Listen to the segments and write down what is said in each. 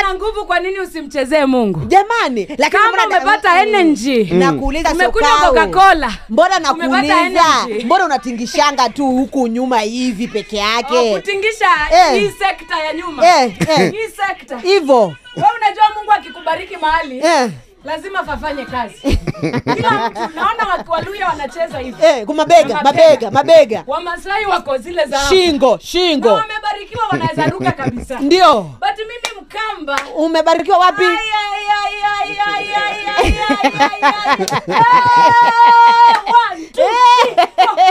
na nguvu kwa nini usimchezee mungu jamani lakini kama mbona- umepata Mm. energy nakuuliza umekunywa Sokau. coca-cola mbona Umepata nakuuliza energy. mbona unatingishanga tu huku nyuma hivi peke Oh, yake kutingisha Eh. hii sekta ya nyuma Eh, eh. hii sekta hivo wewe unajua mungu akikubariki mahali eh, lazima fafanye kazi kila mtu naona waki- waluya wanacheza hivi eh, kwa mabega Na mabega mabega wamasai wako zile za hapo. shingo na shingo wamebarikiwa wanaweza ruka kabisa ndio but mimi mkamba umebarikiwa wapi Ay, ay, ay, ay, ay, ay, ay, ay, ay, ay. Eh, one, two, three,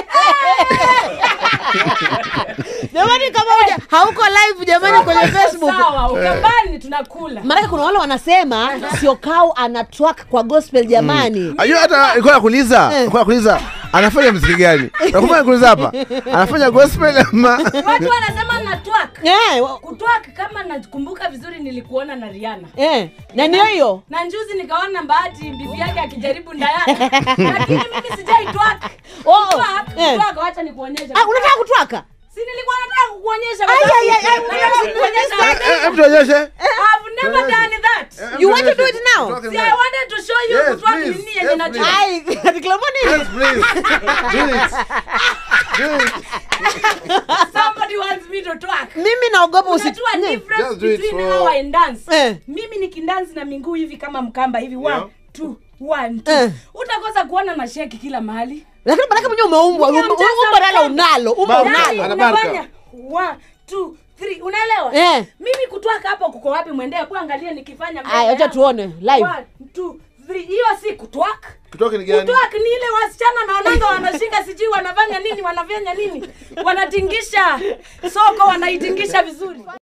jamani kama uja hauko live jamani kwenye four. facebook sawa ukambani tunakula maanake kuna wale wanasema siokau anatwak kwa gospel jamani Ajua hata nilikuwa nakuuliza, nilikuwa nakuuliza anafanya muziki gani? Nakumbuka nikuuliza hapa. Anafanya gospel ama watu wanasema na twak Eh, wa- kutwak kama nakumbuka vizuri nilikuona na riana eh, na ndio hiyo na njuzi nikaona bahati bibi yake akijaribu ndayana lakini mimi sijai twak Oh, Twak, eh. twak, wacha nikuonyeshe Ah, unataka kutwaka si nilikuwa nataka kukuonyesha Ai, ai, ai, ai, Nataka kukuonyesha. Eh, eh, hebu tuonyeshe. I've never done that you want to do it now See, I wanted to show you Yes, kutwak please. nini yenye Yes, najua please. ai ati Kilomoni Yes, please. Do it. Do it. somebody wants me to twerk mimi naogopa usi unajua Ne. difference Just do it between for- how I dance Eh. mimi nikidansi na minguu hivi kama mkamba hivi one Yeah. two one two Eh. utakosa kuona na sheki kila mahali lakini manake mwenyewe umeumbwa Mimi umbo amjaza umbo nalo mkamba. unalo umbo Baba. unalo Yaani Anabarka. unafanya one two three unaelewa Eh. mimi kutwaka hapo kuko wapi mwendee hebu angalia nikifanya mbele aya acha yangu. tuone live One, two, three. hiyo si kutwak Kutoka ni gani? kutwak ni ile wasichana naonanga wanashika sijui wanafanya nini wanafanya nini wanatingisha soko wanaitingisha vizuri